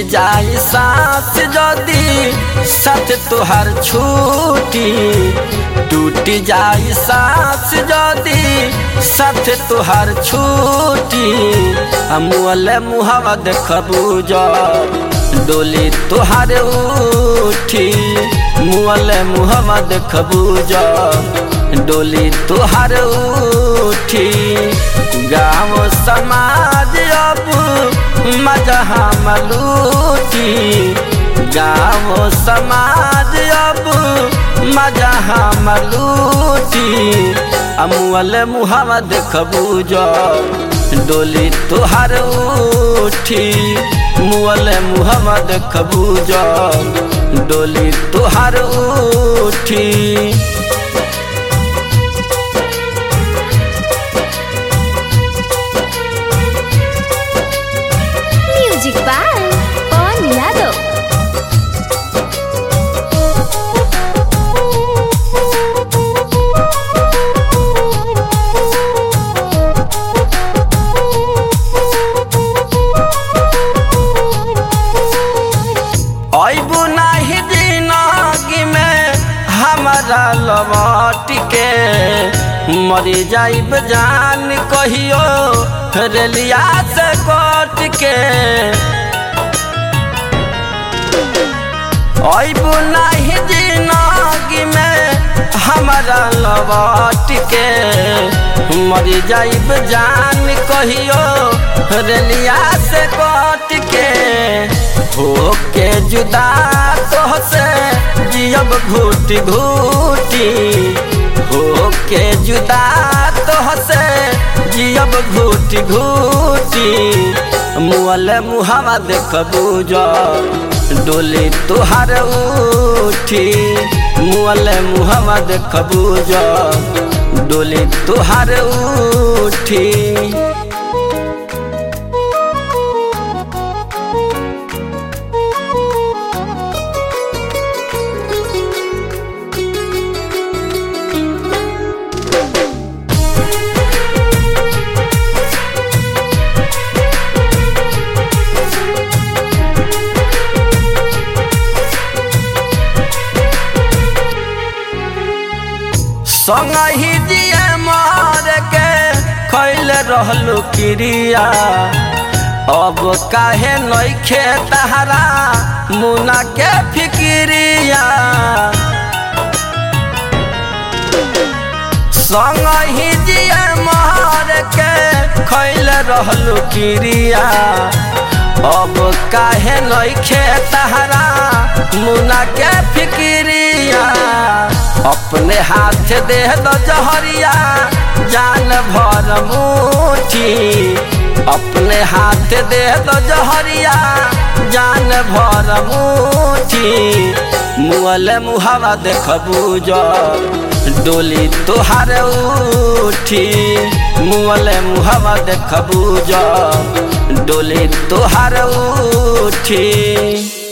जाई सांस जदी साथ तुहार छूटी टूट जाई सांस जदी साथ तुहार छूटी मुअले मुहावा देखबू जा डोली तुहार उठी मुअले मुहावा देखबू जा डोली तुहार उठी गाँव समाज अब मजा हम लूटी गाँव समाज अब मजा हम लूटी अमुअल मुहावा देखबू जो डोली तुहार उठी मुअल मुहावा देखबू जो डोली तुहार उठी म्यूजिक बाय पवन यादव अबू नहीं जिंदगी में हमारा लौट के मरी जाइब जान कहियो रेलिया से कट के अबू नहीं जिंदगी में हमारा लौट के मरी जाइब जान कहियो रेलिया से कट के होके जुदा तोहसे जियब घूटी घूटी होके जुदा तोहसे जियब घूटी घूटी मुअल मुहावा देखबू जो डोली तुहार उठी मुअल मुहावा देखबू जो डोली तुहार उठी संग ही दिए मार के खैल रहलू क्रिया अब काहे नइखे तहरा मुना के फिक्रिया संग ही दिए मार के खैल रहलू क्रिया अब काहे नइखे तहरा मुना के फिक्रिया अपने हाथ दे दो जहरिया जान भर मुठी अपने हाथ दे दो जहरिया जान भर मुठी मुअल मुहावा देखबू जो डोली तुहार उठी मुअल मुहावा देखबू जो डोली तुहार उठी